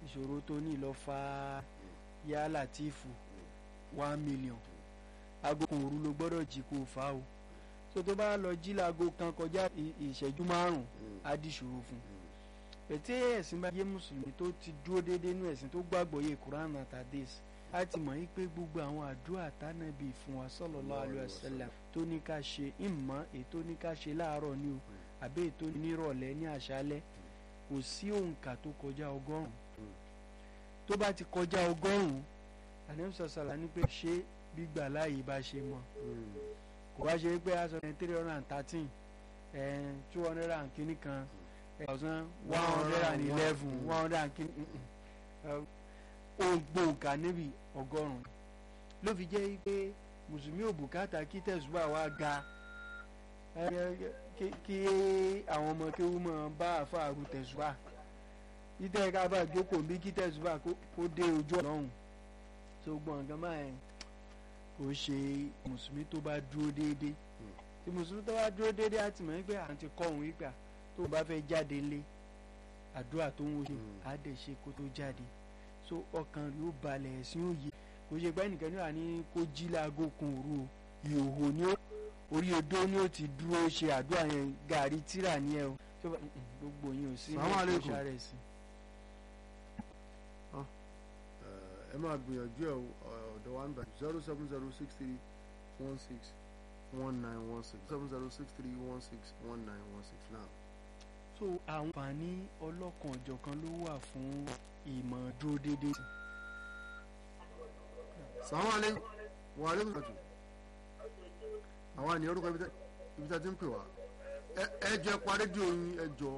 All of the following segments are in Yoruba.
ìṣòro tó ní lọ fa yá látìfù one million aago kan òru ló gbọ́dọ̀ jí kó o fa o so tó bá lọ jí láago kan kọjá ìṣẹ́jú márùn-ún á di ìṣòro fún un pẹ̀tẹ́ ẹ̀sìn bá yé mùsùlùmí tó ti dúró déédéé nú ẹ̀sìn tó gbàgbọ́ yé Quran àtàdés a ti mọ̀ yí pé gbogbo àwọn àdúrà tánàbí fún wa sallallahu alaihi wasallam tó ní ká ṣe ìmọ̀ ètò ní ká ṣe láàárọ̀ ni o àbí ètò nírọ̀lẹ́ ní àṣálẹ́ kò sí òǹkà tó kọjá ọgọ́rùn-ún tó bá ti kọjá ọgọ́rùn-ún àníṣàṣàlà ní pé ṣé gbígbà láàyè bá ṣe mọ́ kò bá ṣe pé aṣọ ní three hundred and thirteen two hundred and kìíní kan thousand one hundred and eleven one hundred and kìíní ògbó òǹkà níbi ọgọ́rùn-ún ló fi jẹ́ pé mùsùlùmí ò bùkátà kí tẹ̀sùbà wa ga kí àwọn ọmọ kéwú mọ̀ bá àfààrù tẹ̀sùbà títẹ̀ ká bá jókòó bí kí tẹ̀sùbà kó dé ojú ọlọ́run tó gbọ́n nǹkan báyẹn kò ṣe mùsùlùmí tó bá dúró déédéé tí mùsùlùmí tó bá dúró déédéé á ti mọ̀ wípé à ń ti kọ́ òun wípé tó bá fẹ́ jáde lé àdúrà tó ń wo ṣe á dẹ̀ ṣe kó tó jáde so ọkàn yóò balẹ̀ ẹ̀sìn òye kò ṣe pé ẹnìkan ní wà ní kó jí láago kan òru o ìhòhò ni ó orí odó ni ó ti dúró ṣe àdúrà yẹn gàrí tíra ni ẹ o gbogbo yẹn ò sí ní ìṣá rẹ̀ sí. ẹ máa gbìyànjú ẹ ọ̀dọ̀ wa ń bẹ̀ zero seven zero six three one six one nine one six seven zero six three one six one nine one six now. so àwọn àǹfààní ọlọ́kan ọ̀jọ̀kan ló wà fún ìmọ̀ dúró déédéé. sàwọn alẹ́ wà alẹ́ mọ̀tò àwọn àníyàn orúkọ ibi tí a ti ń pè wá ẹ jọ ẹ pa rédíò yín ẹ jọ.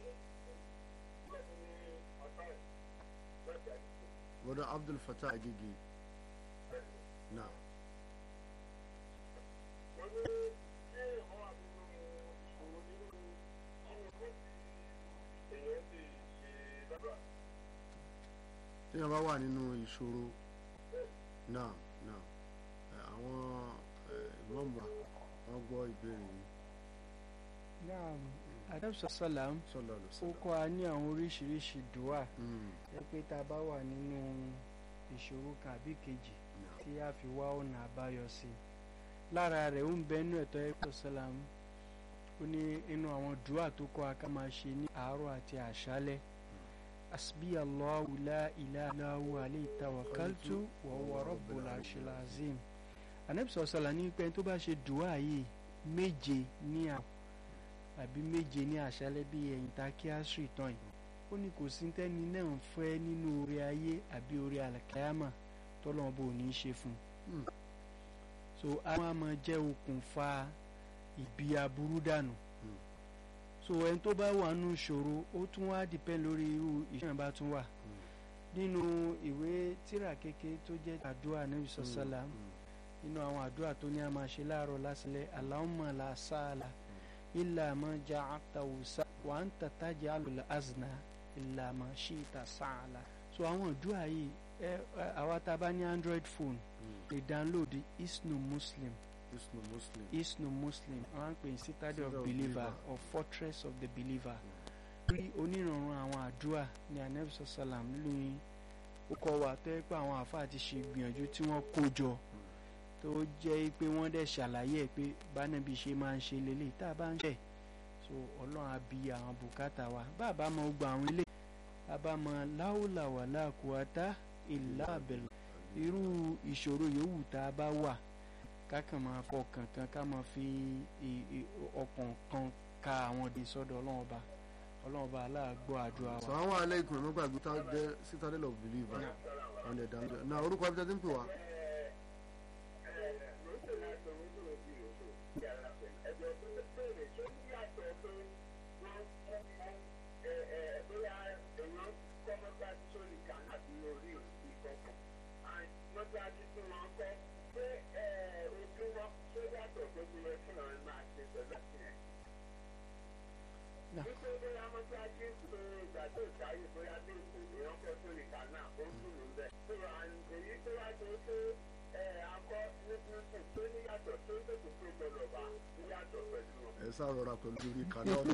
bọ́dọ̀ Abdul Fatah Agége náà. téèyàn bá wà nínú ìṣòro náà náà àwọn ìmọ̀ọ́mù wọn gbọ́ ìbéèrè yìí. naam adébsọ sọlám sọlọ lọ ó sọlọ. kọ́ a ní àwọn oríṣiríṣi dùwà ẹ pé tá a bá wà nínú ìṣòro kan àbí kejì tí a fi wá ọ̀nà àbáyọ sí i lára rẹ̀ ó ń bẹ inú ẹ̀tọ́ ẹ̀kọ́ sọlám ó ní inú àwọn dùwà tó kọ́ a ká máa ṣe ní àárọ̀ àti àṣálẹ́ asbi allahu la ilaha illa huwa alayhi tawakkaltu wa huwa rabbul arshil azim anabisọ sọlá ní pé tó bá ṣe dùwà yìí méje ní àwọn àbí méje ní àṣálẹ́ bí ẹ̀yìn ta kí á sùn ìtàn yìí ó ní kò sí tẹ́ni náà ń fẹ́ nínú orí ayé àbí orí àlàkáyàmà tọ́lọ́mọ bò ní í ṣe fún un so àwọn àmọ́ jẹ́ okùnfà ìbí aburú dànù so ẹni tó bá wà nínú ìṣòro ó tún wá dìpẹ́ lórí irú ìṣòro bá tún wà nínú ìwé tírà kékeré tó jẹ́ àdúrà Ànábì sọ́sálà nínú àwọn àdúrà tó ní a máa ṣe láàárọ̀ lásìlẹ̀ Allahumma la sahla illa ma ja'altahu sa wa anta taj'alul hazna illa ma shi'ta sahla so àwọn àdúrà yìí ẹ àwa tá a bá ní android phone lè download isnu muslim isnu muslim. isnu muslim àwọn àpè ní citadel Citadel of of believer believer. or fortress of the believer rí onírànràn àwọn àdúrà ní anabi salam lóyún ó kọ́ wa tó yẹ pé àwọn àáfàá ti ṣe gbìyànjú tí wọ́n kó jọ tó jẹ́ pé wọ́n dẹ̀ ṣàlàyé ẹ̀ pé bánabi ṣe máa ń ṣe lélẹ̀ tá a bá ń ṣe so ọlọ́run á bi àwọn bùkátà wa bá a bá mọ gbogbo àwọn ilé a bá mọ láwùlà wà láàkúwátá ìlà àbẹ̀lẹ̀ irú ìṣòro yòówù tá a bá wà kákan máa fọkàn kan ká máa fi i- i- ọkàn kan ka àwọn òde sọ́dọ̀ ọlọ́run ọba ọlọ́run ọba aláàgbọ́ àdúrà wa. sàwọn aleikum ẹ mọ́gbàgbé tá a jẹ́ citadel of believer on the down there. na orúkọ ibi tí a ti ń pè wá. ẹ sá rọra pẹ̀lú orí kan náà.